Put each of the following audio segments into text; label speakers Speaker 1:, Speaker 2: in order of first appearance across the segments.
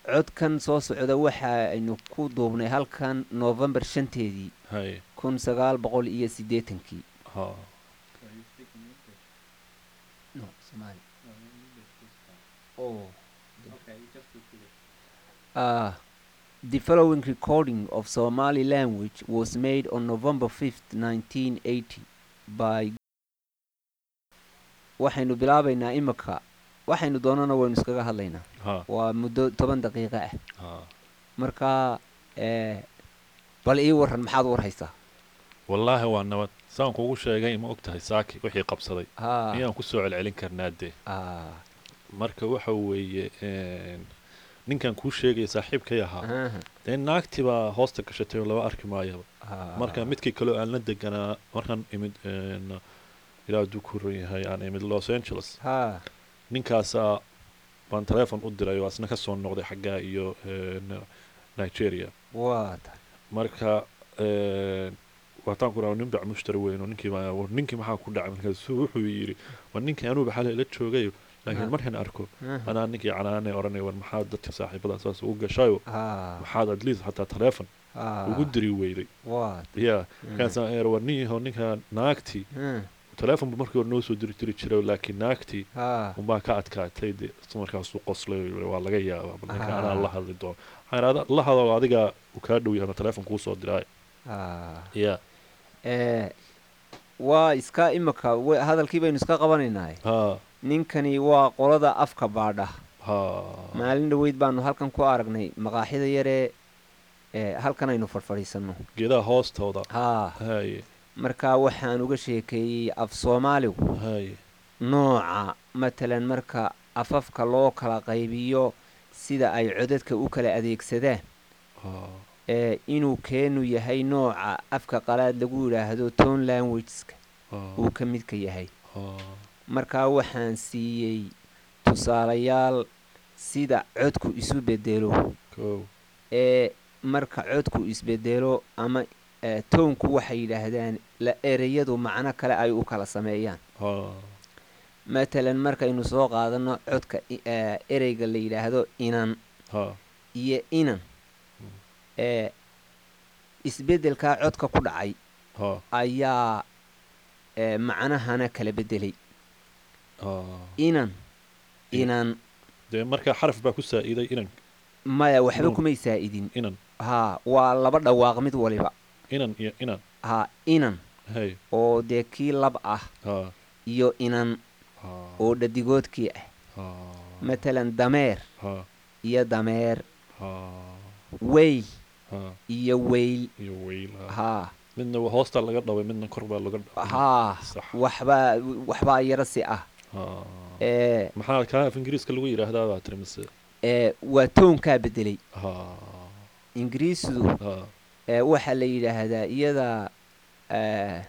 Speaker 1: codkan soo socda waxa aynu ku duubnay halkan november shanteedii
Speaker 2: haye
Speaker 1: kun sagaal boqol iyo siddeetankii
Speaker 2: ha
Speaker 1: no Somali. Oh. Uh, the following recording of Somali language was made on November 5th, 1980 by waxaynu bilaabaynaa imika waxaynu doonana waynu iskaga hadlaynaa
Speaker 2: ha
Speaker 1: waa muddo toban daqiiqo ah
Speaker 2: ha
Speaker 1: marka eh, bal ii waran maxaad u warhaysaa
Speaker 2: wallaahi waa nabad saan kugu sheegay ma og tahay saaki wixii qabsaday
Speaker 1: ha
Speaker 2: ayaan ku soo celcelin karnaa dee
Speaker 1: ah,
Speaker 2: marka waxa weeye een, ninkan kuu sheegaya saaxiibkay ahaa
Speaker 1: aha,
Speaker 2: dee naagtii baa hoosta gashatay oo laba arki maayaba
Speaker 1: ah,
Speaker 2: marka midkii kaleo aan la deganaa markaan imid een, ilaa hadduu ku ron yahay aan imid los angeles
Speaker 1: ha
Speaker 2: ninkaasaa baan teleefon u diray oo asna ka soo noqday xaggaa iyo een, nigeria
Speaker 1: waa tahay
Speaker 2: marka een, waataan ku dhaha nin bac mushtari weyn oo ninkii baa war ninkii maxaa ku dhacay markaasuu wuxuu yidhi war ninkii anuuba xalay la joogayo laakiin
Speaker 1: Ah.
Speaker 2: markaan arko
Speaker 1: aha,
Speaker 2: anaa ninkii canaanay odhanay war maxaad dadka saaxiibada saas ugu gashayo
Speaker 1: ah,
Speaker 2: maxaad at least xataa teleefon
Speaker 1: ah,
Speaker 2: ugu diri weyday
Speaker 1: waa
Speaker 2: ya markaasaan eer war nin yahow ninka naagtii
Speaker 1: ah,
Speaker 2: teleefon bu markii hore noo soo diri diri jiray laakiin naagtii
Speaker 1: ah,
Speaker 2: unbaa ka adkaatay dee isla markaasuu qoslay oo yidhi, waa laga yaabaa bal ninka anaa
Speaker 1: Ah.
Speaker 2: la hadli doono waxaan idhahdaa la hadlo adigaa uu kaa dhow yahay teleefon kuu soo diray
Speaker 1: ah.
Speaker 2: ya
Speaker 1: Eh, waa iska imika wa- hadalkii baynu iska qabanaynaa
Speaker 2: ha
Speaker 1: ninkani waa qolada afka baadha
Speaker 2: ha
Speaker 1: maalin dhoweyd baanu halkan ku aragnay maqaaxida yaree eh, halkan aynu fadhfadhiisanno
Speaker 2: geedaha hoostooda
Speaker 1: haa
Speaker 2: haye
Speaker 1: marka waxaan uga sheekeeyey af soomaaligu
Speaker 2: haye
Speaker 1: nooca matalan marka afafka loo kala qaybiyo sida ay codadka u kala adeegsadaan
Speaker 2: ha
Speaker 1: ee inuu keenu yahay nooca afka qalaad lagu yidhaahdo tone languageska
Speaker 2: ha
Speaker 1: uu ka midka yahay
Speaker 2: ha
Speaker 1: markaa waxaan siiyey tusaalayaal sida codku isu bedelo
Speaker 2: kow
Speaker 1: ee marka codku isbedelo ama eh, toonku waxay yidhaahdaan la ereyadu macno kale ay u kala sameeyaan
Speaker 2: ha
Speaker 1: matalan markaynu soo qaadano codka i- eh, ereyga la yidhaahdo inan
Speaker 2: ha
Speaker 1: iyo inan ee isbeddelkaa codka ku dhacay
Speaker 2: ha
Speaker 1: ayaa eh, macnahana kala bedelay
Speaker 2: ha
Speaker 1: inan
Speaker 2: In-
Speaker 1: inan
Speaker 2: dee marka xaraf baa ku saa'iday inan
Speaker 1: maya waxba
Speaker 2: Nuun.
Speaker 1: kumay saa'idin
Speaker 2: inan
Speaker 1: haa waa laba dhawaaq mid waliba
Speaker 2: inan iyo inan
Speaker 1: haa inan
Speaker 2: hay
Speaker 1: oo dee kii lab ah
Speaker 2: ha
Speaker 1: iyo inan
Speaker 2: ha
Speaker 1: oo dhadigoodkii ah
Speaker 2: ha
Speaker 1: matalan dameer
Speaker 2: ha
Speaker 1: iyo dameer
Speaker 2: ha
Speaker 1: weyl
Speaker 2: ha
Speaker 1: iyo weyl
Speaker 2: iyo weyl ha
Speaker 1: haa
Speaker 2: midna waa hoosta laga dhaway midna kor baa laga dhaway
Speaker 1: haa
Speaker 2: sax
Speaker 1: waxbaa waxbaa yaro si ah
Speaker 2: ha
Speaker 1: ee
Speaker 2: maxaa kaa af ingiriiska lagu yidhaahdaa baa tiri mise
Speaker 1: ee waa toonkaa bedelay
Speaker 2: ha
Speaker 1: ingiriisdu
Speaker 2: ha
Speaker 1: ee waxaa la yidhaahdaa iyada ee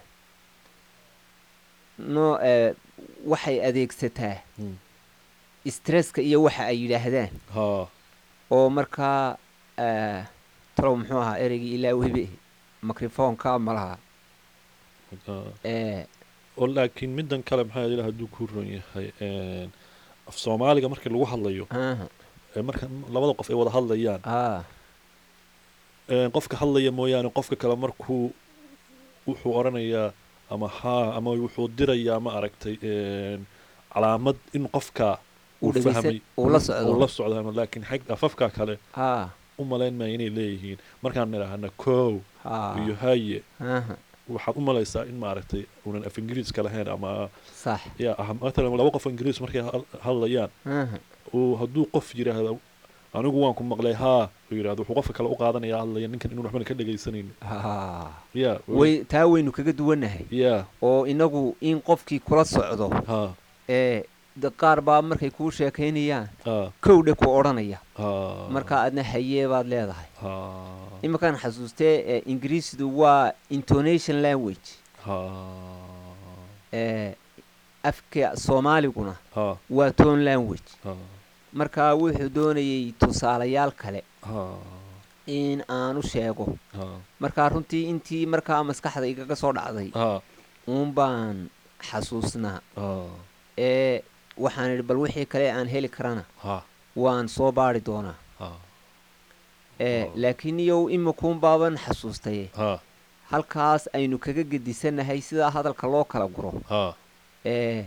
Speaker 1: no ee waxay adeegsataa
Speaker 2: Hmm.
Speaker 1: stresska iyo waxa ay yidhaahdaan
Speaker 2: ha
Speaker 1: oo markaa ee talow muxuu ahaa ereygii ilaa webe microfonka ma laha
Speaker 2: ha
Speaker 1: ee
Speaker 2: oo laakiin middan kale maxaa ilaah hadduu ku ron yahay een, af soomaaliga markii lagu hadlayo
Speaker 1: aha
Speaker 2: ee marka labada qof ay wada hadlayaan
Speaker 1: aa
Speaker 2: een, qofka hadlaya mooyaane qofka kale markuu wuxuu odhanayaa ama haa ama wuxuu dirayaa ma aragtay een, calaamad in qofka uu
Speaker 1: uu dhegeysan
Speaker 2: fahmay
Speaker 1: uu la socdo
Speaker 2: uu la socdo laakiin xag afafka kale
Speaker 1: haa
Speaker 2: u malayn maya inay leeyihiin markaan nidhaahna kow
Speaker 1: haa
Speaker 2: iyo haye
Speaker 1: aha
Speaker 2: waxaad u malaysaa in maaragtay uunan af ingiriiska lahayn ama
Speaker 1: sax
Speaker 2: ya ah matalan laba qof oo ingiriis markay hal- hadlayaan
Speaker 1: aha
Speaker 2: uu hadduu qof yidhaahdo anigu waan ku maqlay haa uu yidhahdo wuxuu qofka kale u qaadanaya hadlaya ninkan inuu waxbana ka dhegaysanaynin
Speaker 1: haa
Speaker 2: ya
Speaker 1: way taa waynu kaga duwannahay
Speaker 2: ya
Speaker 1: oo inagu in qofkii kula socdo
Speaker 2: ha
Speaker 1: ee de qaar baa markay kuu sheekaynayaan
Speaker 2: ha
Speaker 1: kowdhe ku odhanaya
Speaker 2: ha
Speaker 1: markaa adna hayee baad leedahay
Speaker 2: ha
Speaker 1: iminkaan xasuustee ee ingiriisdu waa intonation language
Speaker 2: ha
Speaker 1: ee afka soomaaliguna
Speaker 2: ha
Speaker 1: waa tone language
Speaker 2: ha
Speaker 1: markaa wuxuu doonayay tusaalayaal kale
Speaker 2: ha
Speaker 1: in aanu sheego
Speaker 2: ha
Speaker 1: markaa runtii intii markaa maskaxda igaga soo dhacday
Speaker 2: ha
Speaker 1: uun baan xasuusnaa
Speaker 2: ha
Speaker 1: ee waxaan idhi bal wixii kale aan heli karana
Speaker 2: ha
Speaker 1: waan soo baari doonaa
Speaker 2: ha
Speaker 1: ee
Speaker 2: Oo.
Speaker 1: laakiin iyow imikuun baaban xasuustaye
Speaker 2: ha
Speaker 1: halkaas aynu kaga gedisanahay sidaa hadalka loo kala guro
Speaker 2: ha
Speaker 1: ee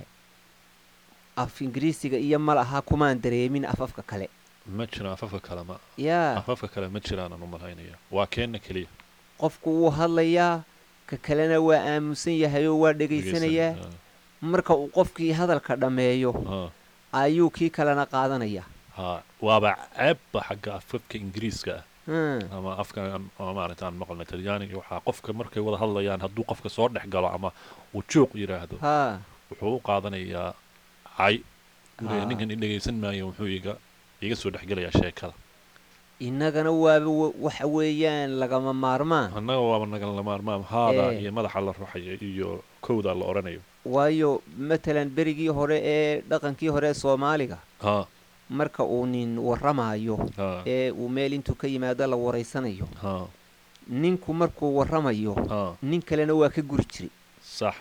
Speaker 1: af ingiriisiga iyo ma laha kumaan dareemin afafka kale
Speaker 2: ma jiraan afafka kale ma
Speaker 1: yaa
Speaker 2: afafka kale ma jiraan aan u malaynaya waa keenna keliya
Speaker 1: qofku wuu hadlayaa ka kalena waa aamusan yahay oo waa dhegaysanayaa marka uu qofkii hadalka dhammeeyo
Speaker 2: ha
Speaker 1: ayuu kii kalena qaadanaya
Speaker 2: ha waaba ceebba xagga afafka ingiriiska ah
Speaker 1: Hmm,
Speaker 2: ama afka ama maaragta aan maqalna talyaaniga waxaa qofka markay wada hadlayaan hadduu qofka soo dhex galo ama uu juuq yidhaahdo
Speaker 1: haa
Speaker 2: wuxuu u qaadanayaa cay uu leeyahay
Speaker 1: Ah.
Speaker 2: ninkan i dhegaysan maayo wuxuu iga iga soo dhexgelayaa sheekada
Speaker 1: innagana waaba wa- waxa weeyaan lagama maarmaan
Speaker 2: annaga waaba nagala maarmaam haada
Speaker 1: Eh.
Speaker 2: iyo madaxa la ruxayo iyo kowda la odhanayo
Speaker 1: waayo matalan berigii hore ee dhaqankii hore ee soomaaliga
Speaker 2: ha
Speaker 1: marka uu nin warramaayo
Speaker 2: ha
Speaker 1: ee uu meel intuu ka yimaado la waraysanayo
Speaker 2: ha
Speaker 1: ninku markuu warramayo
Speaker 2: ha
Speaker 1: nin kalena waa ka guri jiray
Speaker 2: sax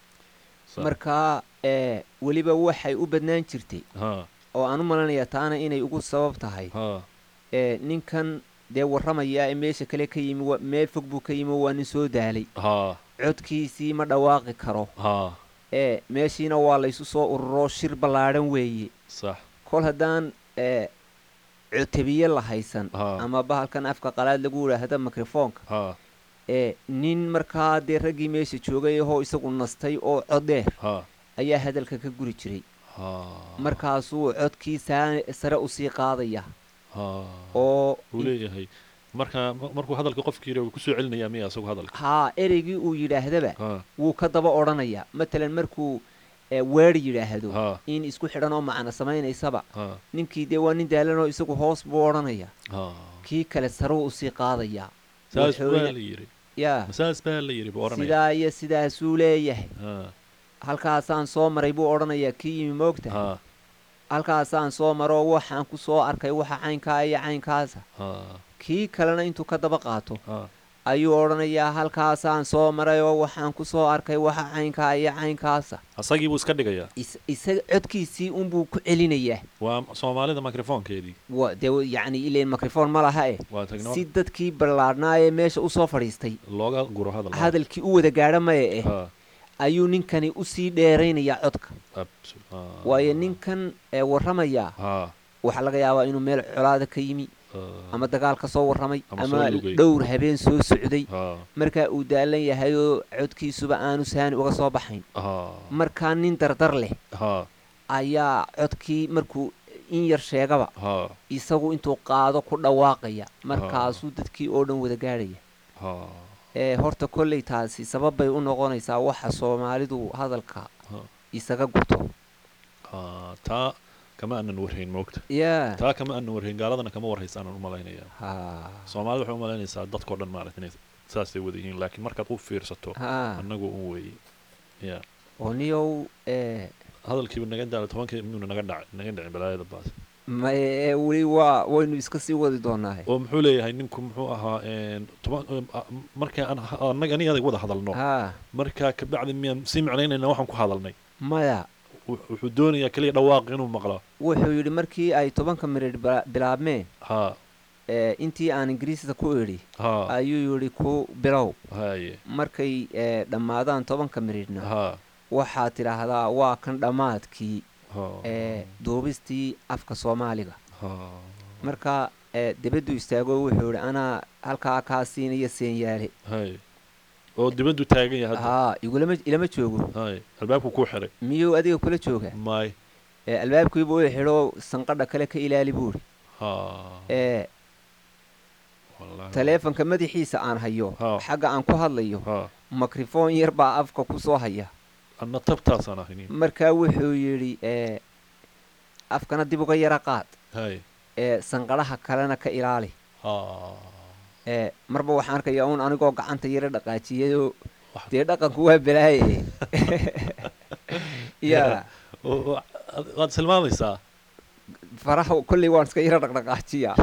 Speaker 2: sax.
Speaker 1: markaa ee weliba waxay u badnaan jirtay
Speaker 2: ha
Speaker 1: oo aan u malanayaa taana inay ugu sabab tahay
Speaker 2: ha
Speaker 1: ee ninkan dee warramaya ee meesha kale ka yimi wa- meel fog buu ka yimi oo waa nin soo daalay
Speaker 2: ha
Speaker 1: codkiisii ma dhawaaqi karo
Speaker 2: ha
Speaker 1: ee meeshiina waa laysu soo ururo shir ballaadhan weeye
Speaker 2: sax
Speaker 1: kol haddaan ee cotabiye la haysan
Speaker 2: ha
Speaker 1: ama bahalkan afka qalaad lagu idhaahda mikrofoonka
Speaker 2: ha
Speaker 1: ee nin markaa dee raggii meesha joogay ahoo isagu nastay oo cod dheer
Speaker 2: ha
Speaker 1: ayaa hadalka ka guri jiray
Speaker 2: ha
Speaker 1: markaasuu codkii saa- sare usii qaadaya
Speaker 2: ha
Speaker 1: oo
Speaker 2: uu leeyahay marka markuu hadalka qofkii yidhi wuu kusoo celinayaa miya isagu hadalka
Speaker 1: haa ereygii uu yidhaahdaba
Speaker 2: ha
Speaker 1: wuu ka daba odhanayaa matalan markuu ee, weer yidhaahdo
Speaker 2: ha
Speaker 1: in isku xidhan oo macno samaynaysaba
Speaker 2: ha
Speaker 1: ninkii dee waa nin daalanoo isagu hoos buu odhanayaa
Speaker 2: ha
Speaker 1: kii kale saruu usii qaadayaa
Speaker 2: saas baa
Speaker 1: wuxuuna-
Speaker 2: la yidhi
Speaker 1: yaa
Speaker 2: saas baa la yidhi buu odhanaya
Speaker 1: sidaa iyo sidaasuu leeyahay
Speaker 2: ha
Speaker 1: halkaasaan soo maray buu odhanayaa kii yimi moogta
Speaker 2: ha
Speaker 1: halkaasaan soo maroo waxaan ku soo arkay waxa caynkaa iyo caynkaasa
Speaker 2: ha
Speaker 1: kii kalena intuu ka daba qaato
Speaker 2: ha
Speaker 1: ayuu odhanayaa halkaasaan soo maray oo waxaan ku soo arkay waxa caynkaa iyo caynkaasa
Speaker 2: asagii buu iska dhigayaa
Speaker 1: is- isaga codkiisii unbuu ku celinayaa
Speaker 2: waa soomaalida microfoonkeedii
Speaker 1: wa dee yacni ileen microfoon ma laha eh
Speaker 2: waa tagno
Speaker 1: si dadkii ballaadhnaa ee meesha usoo fadhiistay
Speaker 2: looga guro hadal
Speaker 1: hadalkii u wada gaadha maya eh
Speaker 2: ha
Speaker 1: ayuu ninkani usii dheeraynayaa codka
Speaker 2: abs- ha.
Speaker 1: waayo ninkan ee warramayaa
Speaker 2: ha
Speaker 1: waxaa laga yaabaa inuu meel colaada ka yimi
Speaker 2: ha,
Speaker 1: ama dagaal ka soo warramay
Speaker 2: Ama
Speaker 1: ama
Speaker 2: soo lugay.
Speaker 1: dhowr habeen soo socday
Speaker 2: ha
Speaker 1: markaa uu daalan yahay oo codkiisuba aanu saani uga soo baxayn
Speaker 2: ha
Speaker 1: markaa nin dardar leh
Speaker 2: ha
Speaker 1: ayaa codkii markuu in yar sheegaba
Speaker 2: ha
Speaker 1: isagu intuu qaado ku dhawaaqaya markaasuu dadkii oo dhan wada gaadhaya
Speaker 2: ha
Speaker 1: ee horta kolley taasi sabab bay u noqonaysaa waxa soomaalidu hadalka
Speaker 2: ha
Speaker 1: isaga gurto
Speaker 2: ha taa kama aanan warhayn moogta
Speaker 1: yaa
Speaker 2: taa kama aanan warhayn gaaladana kama warhaysaanan u malaynayaa
Speaker 1: ha
Speaker 2: soomaalida waxay u malaynaysaa dadkao dhan maarata inay saasay wada yihiin laakiin markaad u fiirsato
Speaker 1: ha
Speaker 2: annagu un weeye ya
Speaker 1: oo niyow ee
Speaker 2: hadalkiiba naga daala tobankii miyuuna naga dhac naga dhicin balaayada baas
Speaker 1: maye ee weli waa waynu iska sii wadi doonaahe
Speaker 2: oo muxuu leeyahay ninku muxuu ahaa een, toban em, a- marka aan ha- annaga ani adag wada hadalno
Speaker 1: ha
Speaker 2: markaa kabacdi miyaan sii macnaynayna waxaan ku hadalnay
Speaker 1: maya
Speaker 2: Wux- wuxuu doonayaa keliya dhawaaq inuu maqlo
Speaker 1: wuxuu yidhi markii ay tobanka miridh bila- bilaabmeen
Speaker 2: ha
Speaker 1: ee intii aan ingiriisda ku idhi
Speaker 2: ha
Speaker 1: ayuu yidhi ku bilow
Speaker 2: haye
Speaker 1: markay ee dhammaadaan tobanka miridhna
Speaker 2: ha
Speaker 1: waxaad tidhaahdaa waa kan dhammaadkii
Speaker 2: ha
Speaker 1: ee duubistii afka soomaaliga
Speaker 2: ha
Speaker 1: marka ee dibaddu istaago wuxuu yidhi anaa halkaa kaa siinaya seenyaale
Speaker 2: haye oo dibaddu taagan yahay hadda
Speaker 1: haa igulama ilama joogo
Speaker 2: haye albaabku kuu xiray
Speaker 1: miyuu adiga kula jooga
Speaker 2: maay
Speaker 1: ee albaabkiiba u xidho sanqadha kale ka ilaali buuri
Speaker 2: ha
Speaker 1: ee
Speaker 2: wallahi
Speaker 1: taleefanka madaxiisa aan hayo
Speaker 2: Ha.
Speaker 1: xagga aan ku hadlayo
Speaker 2: ha
Speaker 1: mikrofoon yar baa afka ku soo haya
Speaker 2: anna tabtaasaan ahaynin
Speaker 1: markaa wuxuu yidhi ee afkana dib uga yara qaad
Speaker 2: haye
Speaker 1: ee sanqadhaha kalena ka ilaali
Speaker 2: ha
Speaker 1: ee marba waxaan arkayaa uun anigoo gacanta yara dhaqaajiyayoo
Speaker 2: Wax-
Speaker 1: dee dhaqanku waa balaaye yaa
Speaker 2: oo- oo- ad- waad silmaamaysaa
Speaker 1: faraha kolley waan iska yara dhaqdhaqaajiyaa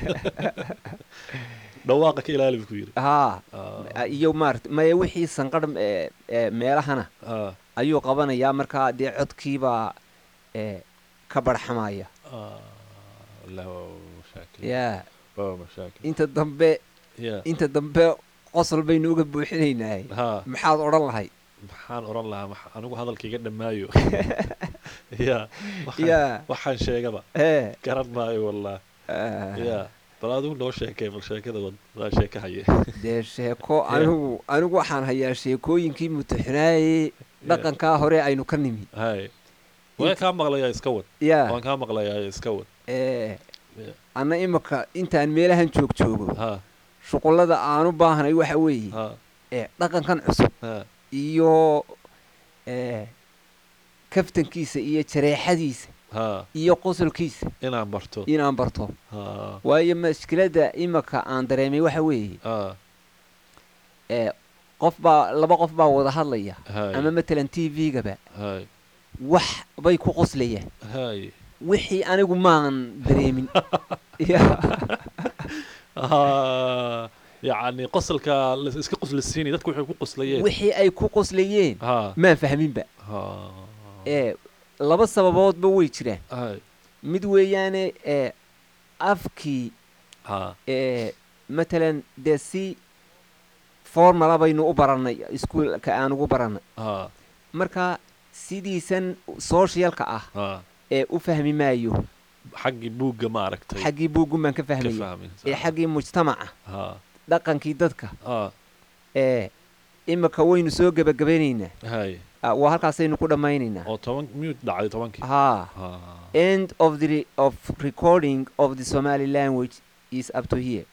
Speaker 2: dhawaaqa ka ilaali buu ku yidhi
Speaker 1: haa
Speaker 2: Ah,
Speaker 1: iyo maarata maya wixii sanqadh ee ee meelahana
Speaker 2: ah,
Speaker 1: ayuu qabanayaa markaa dee codkiibaa ee ka barxamaya
Speaker 2: ah, allahu shaakir
Speaker 1: yaa
Speaker 2: waa mashaakil
Speaker 1: inta dambe
Speaker 2: ya
Speaker 1: inta dambe qosol baynu uga buuxinaynaa
Speaker 2: ha
Speaker 1: maxaad odhan lahay
Speaker 2: maxaan oran lahaa max- anigu hadalkaiga dhammaayo ya waxaan-
Speaker 1: ya
Speaker 2: waxaan sheegaba
Speaker 1: ee
Speaker 2: garan maayo wallah
Speaker 1: ah,
Speaker 2: ya bal adigu noo sheekay bal sheekada wad waa sheeka haye
Speaker 1: dee sheeko anigu anigu waxaan hayaa sheekooyinkii mutaxinaaye dhaqankaa hore aynu ka nimi
Speaker 2: hay waan kaa maqlayaa iska wad
Speaker 1: ya
Speaker 2: waan kaa maqlayaa iska wad
Speaker 1: ee
Speaker 2: Ya.
Speaker 1: anna imika intaan meelahan joog joogo
Speaker 2: ha
Speaker 1: shuqullada aanu baahnay waxa weeye
Speaker 2: ha
Speaker 1: ee dhaqankan cusub
Speaker 2: ha
Speaker 1: iyo ee kaftankiisa iyo jareexadiisa
Speaker 2: ha
Speaker 1: iyo qosolkiisa
Speaker 2: inaan barto
Speaker 1: inaan barto
Speaker 2: ha
Speaker 1: waayo mashkiladda imika aan dareemay waxa weeye
Speaker 2: ha
Speaker 1: ee qof baa laba qof baa wada hadlaya
Speaker 2: hay
Speaker 1: ama matalan t v-gaba
Speaker 2: hay
Speaker 1: wax bay ku qoslayaan
Speaker 2: hay
Speaker 1: wixii anigu maan dareemin Ya.
Speaker 2: ha yacni qosolka la- iska qoslisiinay dadku waxay ku qoslayeen
Speaker 1: wixii ay ku qoslayeen
Speaker 2: ha
Speaker 1: maan fahminba
Speaker 2: ha
Speaker 1: ee laba sababoodba way jiraan
Speaker 2: hay
Speaker 1: mid weeyaane ee afkii
Speaker 2: ha
Speaker 1: ee matalan dee si formala baynu u barannay iskuolka aan ugu barannay
Speaker 2: ha
Speaker 1: marka sidiisan socialka ah
Speaker 2: ha
Speaker 1: ee u fahmi maayo
Speaker 2: xaggii buugga ma aragtay
Speaker 1: xaggii buuggun baan ka
Speaker 2: ka
Speaker 1: fahmaya
Speaker 2: fahmin
Speaker 1: ee xaggii mujtamaca
Speaker 2: ha
Speaker 1: dhaqankii dadka
Speaker 2: ha
Speaker 1: ee imika waynu soo gebagabaynaynaa
Speaker 2: hay
Speaker 1: Ah, waa halkaasaynu ku dhammaynaynaa
Speaker 2: oo toban miyuu dhacday tobankii
Speaker 1: haa
Speaker 2: ha
Speaker 1: end of the re- of recording of the somali language is up to here